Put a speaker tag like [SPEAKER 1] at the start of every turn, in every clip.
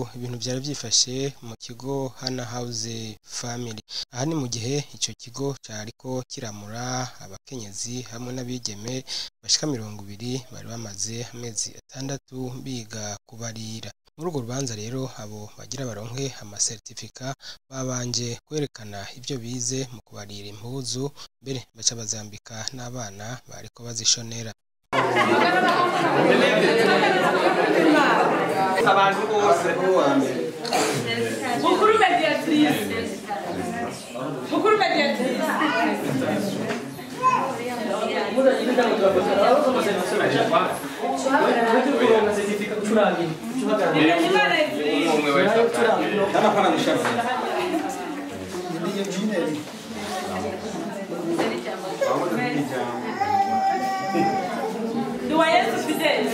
[SPEAKER 1] ibintu byari byifashe mu kigo Hana House Family aha ni mu gihe ico kigo cariko kiramura abakenyezi hamwe n'abigeme bashika mirongo ibiri bari bamaze amezi atandatu biga kubarira muri urwo rubanza rero abo bagira baronke amasertifika babanje kwerekana ivyo bize mu kubarira impuzu mbere baca bazambika n'abana bariko bazishonera
[SPEAKER 2] abantu bose
[SPEAKER 3] Mukuru mediatrice. Mukuru mediatrice.
[SPEAKER 2] umwe wese
[SPEAKER 4] N'amafana gushaka.
[SPEAKER 3] Duwayezu Fidele.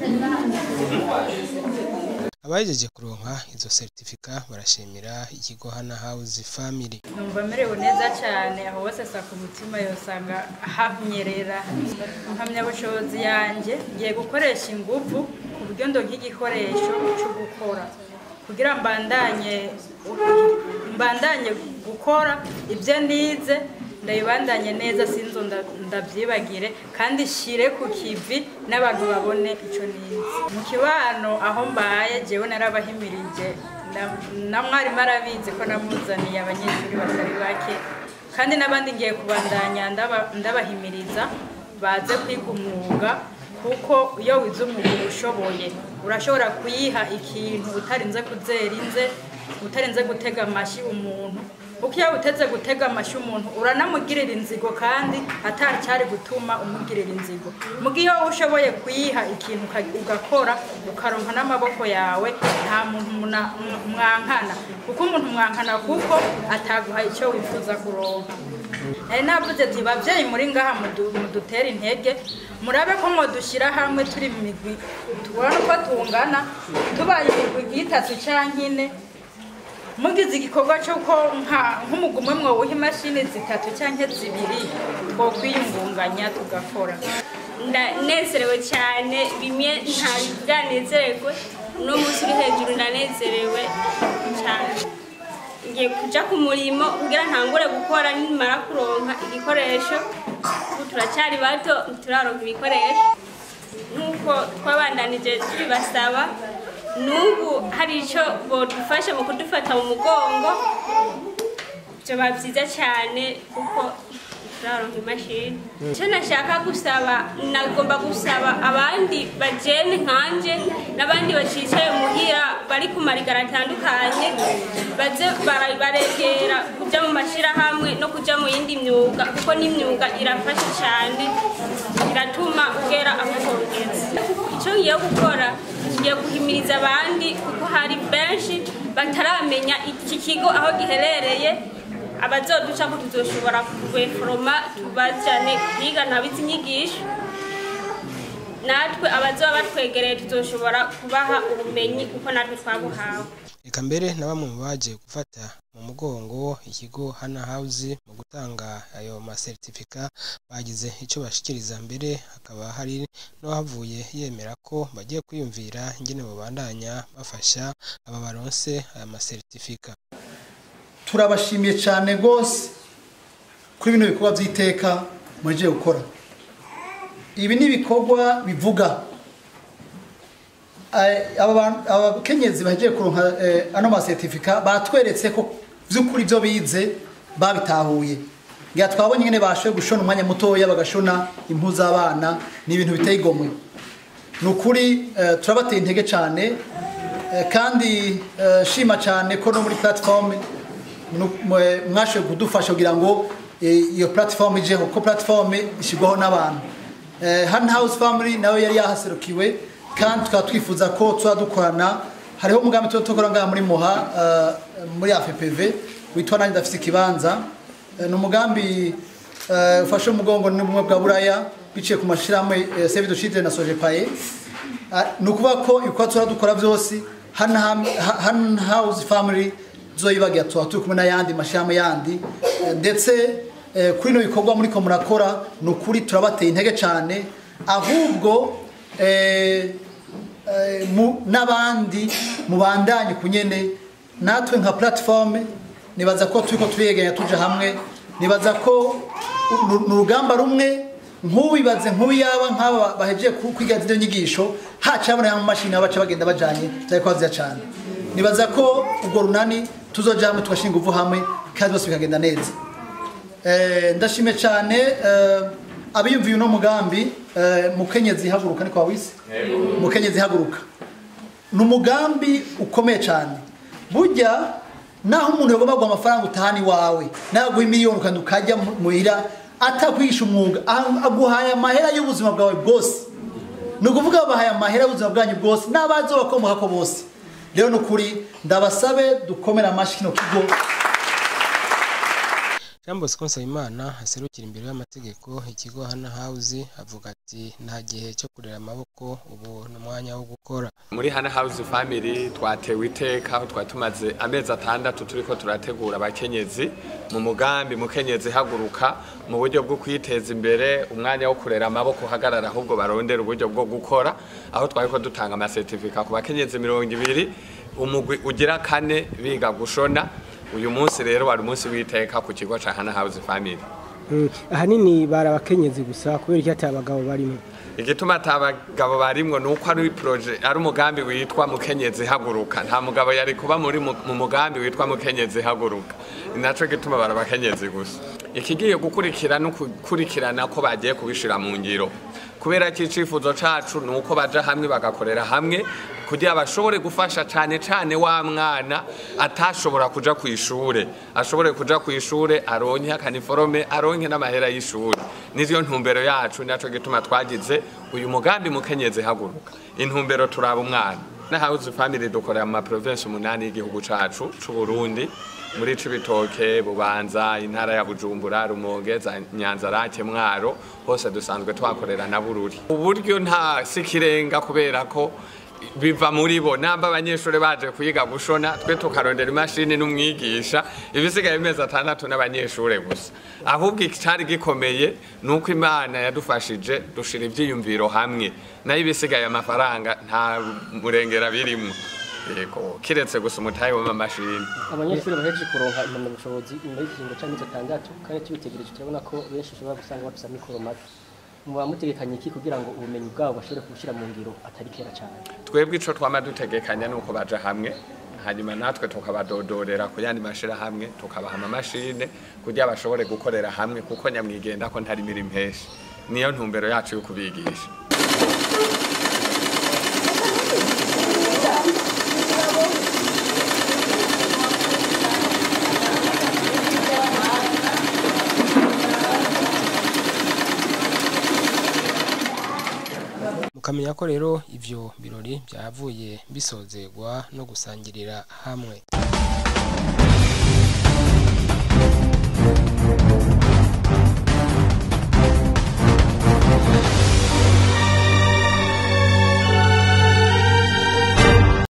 [SPEAKER 1] abahejeje kuronka izo sertifika barashimira ikigo Hana House Family
[SPEAKER 5] numva merewe neza cyane aho hose sa ku mutima yosanga hanyerera impamyabushobozi yanjye ngiye gukoresha ingufu ku buryo ndonka igikoresho cyo gukora kugira mbandanye mbandanye gukora ibyo nize ndabibandanye neza sinzo nda- ndabyibagire kandi shire ku kivi n'abantu babone icyo nize mu kibano aho mbaye jewe narabahimirije na- na mwarimu arabizi ko namuzaniye abanyeshuri batari bake kandi n'abandi ngiye kubandanya ndaba- ndabahimiriza baze kwiga umwuga kuko iyo wize umwuga uba ushoboye urashobora kuyiha ikintu utarinze kuzera inze utarinze gutega amashyi umuntu kuko iyo uteze gutega amashyi umuntu uranamugirira inzigo kandi atari cyari gutuma umugirira inzigo mugihe iyo ushoboye kuyiha ikintu uka- ugakora ukaronka n'amaboko yawe nta muntu muna- mwankana kuko umuntu mwankana kuko ataguha icyo wifuza kuronka nari navuze ati babyeyi muri ngaha mudu- mudutere intege murabe ko mudushyira hamwe turi mu migwi tubona uko tungana tubaye imigwi itatu cyangwa ine mugize igikorwa cy'uko nka- nk'umugwi umwe mwawuha imashini zitatu cyangwa zibiri twokwiyungunganya tugakora
[SPEAKER 6] ndanezerewe cyane bimwe ntari bwanezererwe uno munsi uri hejuru ndanezerewe cyane ngiye kuja ku murimo kugira ntangure gukora nimara kuronka igikoresho ubu turacyari bato ntituraronka ibikoresho nk'uko twabandanije tubibasaba n'ubu hari icyo bodufasha mu kudufata mu mugongo byoba byiza cyane kuko turaronka imashini icyo nashaka gusaba nagomba gusaba abandi bajene nkanje n'abandi bacicaye muhira bari ku marigara atandukanye baze bara- baregera kujya mu mashyirahamwe no kujya mu yindi myuga kuko n'imyuga irafasha cyane iratuma ugera aho kongeza icyo ngiye gukora ngiye guhimiriza abandi kuko hari benshi bataramenya iki kigo aho giherereye abazoduca ko tuzoshobora kubeforoma tubajane kwiga nabizi inyigisho natwe abazoba batwegereye tuzoshobora kubaha ubumenyi kuko natwe twabuhawe
[SPEAKER 1] reka mbere na bamwe mu baje gufata mu mugongo ikigo Hana House mu gutanga ayo masertifika bagize icyo bashikiriza mbere hakaba hari n'uwahavuye yemera ko bagiye kwiyumvira ingene babandanya bafasha aba baronse aya masertifika
[SPEAKER 4] turabashimiye cyane rwose kuri bino bikorwa by'iteka mugiye gukora ibi ni ibikorwa bivuga Eh, aba bantu- abakenyezi bagiye kuronka eh, ano masertifika batweretse ko by'ukuri ibyo bize babitahuye ngira twabonye nyine bashoboye gushona umwanya mutoya bagashona impu z'abana ni ibintu biteye igomwe ni ukuri eh, turabateye intege cyane eh, kandi eh, shima cyane ko no muri platform nu- mwe- mwashoboye kudufasha kugira ngo eh, iyo platform ijeho ko platform ishyirwaho n'abantu Eh, Hand House Family nawe yari yahaserukiwe kandi tukaba twifuza ko tuba dukorana hariho umugambi tuba dukora ngaha muri Muha eh, muri AFPV witwa nanjye ndafite ikibanza Eh, ni umugambi eh, ufashe umugongo n'ubumwe bwa buraya biciye ku mashyirahamwe eh, Save the Children na Sojepaye Ah, ni ukuvuga ko ibikorwa tuba dukora byose Hand Ham- Ha- Hand House Family zoyibagira tuba turi kumwe n'ayandi mashyirahamwe yandi Eh, ndetse eh, kuri ino bikorwa muri ko murakora ni ukuri turabateye intege cyane ahubwo eh, eh, mu- n'abandi mubandanye kunyene natwe nka platform nibaza ko turiko turiyeganya tuja hamwe nibaza ko uru- ni urugamba rumwe nk'uwibaze nk'uyaba nk'aba bahejeje ku- kwiga zino nyigisho hacabona mu mashini aho baca bagenda bajanye byari kwaziya cyane nibaza ko urwo runani tuzoja hamwe tugashinga uvu hamwe kandi byose bikagenda neza Eh, ndashime cyane eh, abiyumviye uno mugambi eh, mukenyezi haguruka ni kwa wisi mukenyezi haguruka ni umugambi ukomeye cyane burya naho umuntu yagomba guha amafaranga utahana iwawe naguha miliyoni ukanda ukajya mu- muhira atakwigisha umwuga ah- aguhaye amahera y'ubuzima bwawe bwose ni ukuvuga bahaye amahera y'ubuzima bwanyu bwose n'abazi bakomoka ko bose rero ni ukuri ndabasabe dukomere amashyi kino kigo
[SPEAKER 1] Jean Bosco Nsabimana aserukira imbere y'amategeko ikigo Hana House avuga ati nta gihe cyo kurera amaboko ubu ni umwanya wo gukora
[SPEAKER 2] muri hana house family twatewe iteka aho twari tumaze amezi atandatu turiko turategura abakenyezi mu mugambi mukenyezi haguruka mu buryo bwo kwiteza imbere umwanya wo kurera amaboko uhagarara ahubwo barondera uburyo bwo gukora aho twariko dutanga amasertifika ku bakenyezi mirongo ibiri umugwi ugira kane biga gushona uyu munsi rero wari umunsi w'iteka ku kigo ca hana house family
[SPEAKER 7] ahanini bari abakenyezi gusa kubera iki atari abagabo barimo
[SPEAKER 2] igituma atabagabo barimwo nuko ari proje ari umugambi witwa mukenyezi haguruka nta mugabo yari kuba muri mu mu mugambi witwa mukenyezi haguruka ni naco gituma bari abakenyezi gusa ikigiye gukurikira no gukurikirana ko bagiye kubishira mu ngiro kubera ko icifuzo cacu ni uko baja hamwe bagakorera hamwe kugira bashobore gufasha cane cane wa mwana atashobora kuja ku ishure ashobore kuja ku ishure aronke akaniforome aronke n'amahera y'ishure nivyo ntumbero yacu naco gituma twagize uyu mugambi mukenyezi haguruka intumbero turaba umwana na house family dukorera mu maprovinsi umunani y'igihugu cacu c'u Burundi muri Cibitoke Bubanza intara ya Bujumbura Rumonge za Nyanza Rake Mwaro hose dusanzwe twakorera na Bururi uburyo nta sikirenga kubera ko biva muri bo namba abanyeshuri baje kwiga gushona twe tukarondera imashini n'umwigisha ibisigaye bimeze atandatu n'abanyeshuri gusa ahubwo icyari gikomeye ni uko imana yadufashije dushira ibyiyumviro hamwe nayo ibisigaye amafaranga nta murengera birimo yego kiretse gusa umutahe w'amamashini
[SPEAKER 7] abanyeshuri bahejeje kuronka impamyabushobozi nyuma y'ikiringo cy'amezi atandatu kandi tubitegereje turabona ko benshi ushobora gusanga bafite amikoro make muba mutegekanye iki kugira ngo ubumenyi bwabo bashobore kubushyira mu ngiro atari kera cyane
[SPEAKER 2] twebwe ico twama dutegekanya nuko baja hamwe hanyuma natwe tukabadodorera ku yandi mashirahamwe tukabaha amamashine kugira bashobore gukorera hamwe kuko nyamwigenda ko ntari mirimo henshi niyo ntumbero yacu yo kubigisha
[SPEAKER 1] mukamenya ko rero ivyo birori byavuye bisozerwa no gusangirira hamwe